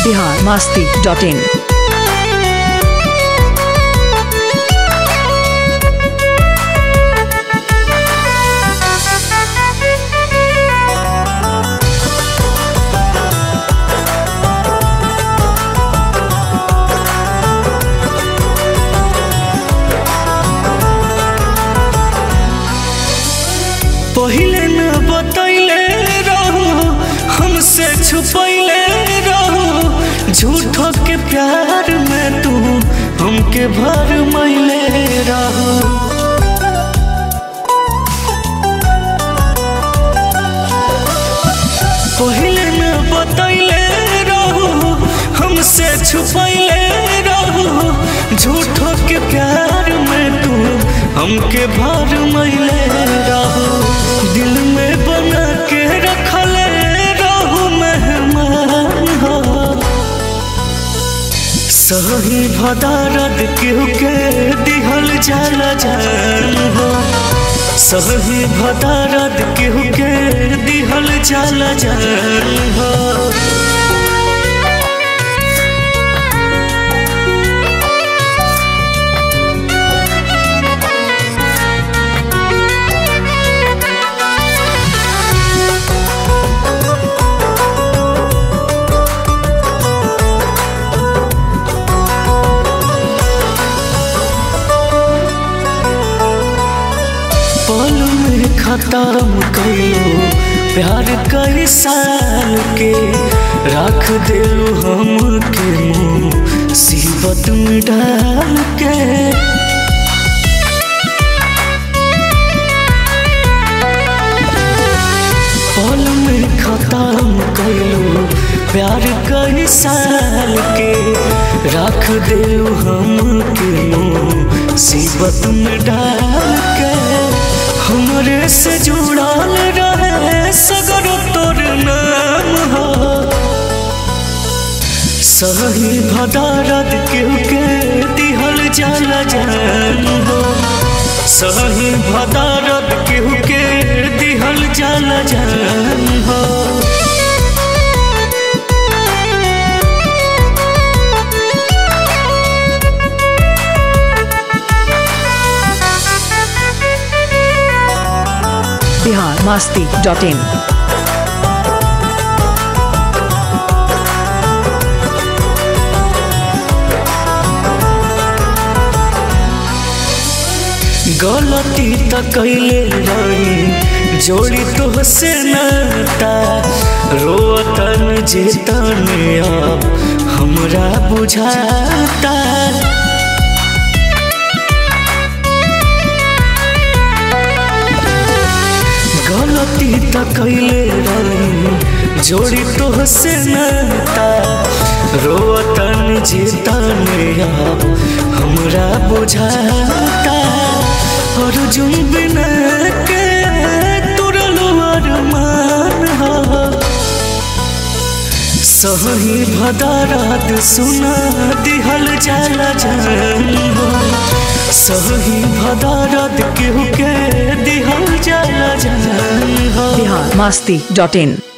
Bihar Masti dot in पहिले न बतैले रहू हमसे छुपैले रहू झूठो के प्यार में तू हमके भर मैले रहू पहिले न बतैले रहू हमसे छुपैले रहू झूठो के प्यार में तू हमके भर मैले रहू दिल में बना के रखले रहू मेहमान हो सही भदारद केहू के दिहल जाला जान हो सही भदारद केहू के दिहल जाला जान हो पल में खत्म कइलो प्यार कई साल के रख दिलू हम के मुँह सीबत में डाल के पल में खत्म कइलो प्यार कई साल के रख दिलू हम के मुँह सीबत में डाल के हमरे से जुड़ल रहे सगरो तोर नाम हो सही भदारत केहू के दिहल जाला जान हो सही भदारत केहू के दिहल जाला जान हो बिहार मास्ती डॉट इन गलती त कैले रही जोड़ी तो से नाता रोतन जेतन अब हमरा बुझाता गलती त कैले रही जोड़ी तो से नाता रोतन जेतन अब हमरा बुझाता अर्जुन बिना के तुरलो अरमान हो सही भदारात सुना दिहल जाला जान हो सही भदारात केहू के दिहल जाला जान हो बिहार मास्ती डॉट इन